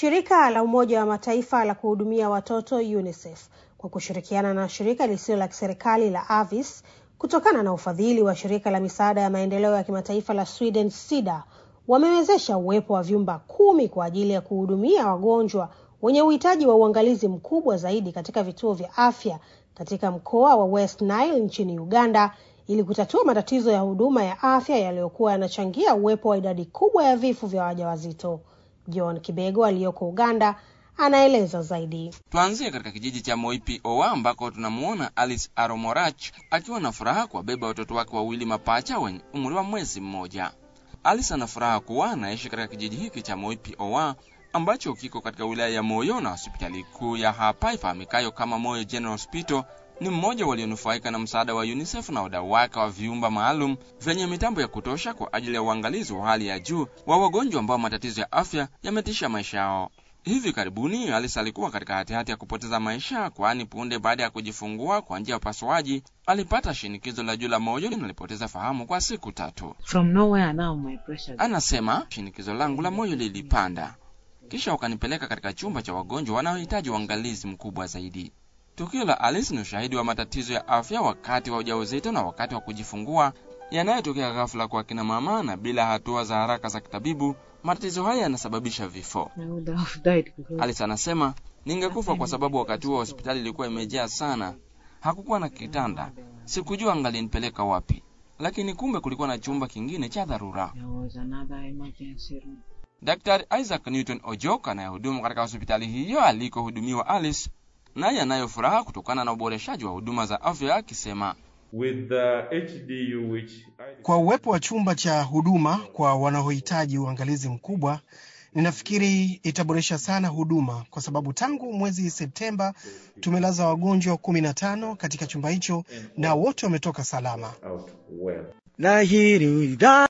Shirika la Umoja wa Mataifa la kuhudumia watoto UNICEF kwa kushirikiana na shirika lisilo la kiserikali la Avis kutokana na ufadhili wa shirika la misaada ya maendeleo ya kimataifa la Sweden SIDA wamewezesha uwepo wa vyumba kumi kwa ajili ya kuhudumia wagonjwa wenye uhitaji wa uangalizi mkubwa zaidi katika vituo vya afya katika mkoa wa West Nile nchini Uganda ili kutatua matatizo ya huduma ya afya yaliyokuwa yanachangia uwepo wa idadi kubwa ya vifo vya wajawazito. John Kibego aliyoko Uganda anaeleza zaidi. Tuanzie katika kijiji cha Moipi Owa ambako tunamuona Alice Aromorach akiwa na furaha kuwabeba watoto wake wawili mapacha wenye umri wa mwezi mmoja. Alice ana furaha kuwa anaishi katika kijiji hiki cha Moipi Owa ambacho kiko katika wilaya ya Moyo na hospitali kuu ya hapa ifahamikayo kama Moyo General Hospital ni mmoja walionufaika na msaada wa UNICEF na wadau wake wa vyumba maalum vyenye mitambo ya kutosha kwa ajili ya uangalizi wa hali ya juu wa wagonjwa ambao matatizo ya afya yametisha maisha yao. Hivi karibuni Alice alikuwa katika hatihati ya kupoteza maisha, kwani punde baada ya kujifungua kwa njia ya upasuaji alipata shinikizo la juu la moyo na alipoteza fahamu kwa siku tatu. From nowhere now my pressure. Anasema shinikizo langu la moyo lilipanda, kisha wakanipeleka katika chumba cha wagonjwa wanaohitaji uangalizi mkubwa zaidi. Tukio la Alice ni ushahidi wa matatizo ya afya wakati wa ujauzito na wakati wa kujifungua yanayotokea ghafla kwa kina mama, na bila hatua za haraka za kitabibu, matatizo haya yanasababisha vifo. I would have died because Alice anasema, ningekufa kwa sababu wakati huo hospitali ilikuwa imejaa sana, hakukuwa na kitanda, sikujua angalinipeleka wapi, lakini kumbe kulikuwa na chumba kingine cha dharura. there was another emergency room. Daktari Isaac Newton Ojok anayehudumu katika hospitali hiyo alikohudumiwa Alice naye anayo furaha kutokana na uboreshaji wa huduma za afya akisema, with the HDU which Kwa uwepo wa chumba cha huduma kwa wanaohitaji uangalizi mkubwa, ninafikiri itaboresha sana huduma, kwa sababu tangu mwezi Septemba tumelaza wagonjwa kumi na tano katika chumba hicho na wote wametoka salama. out well. na hii ni idhaa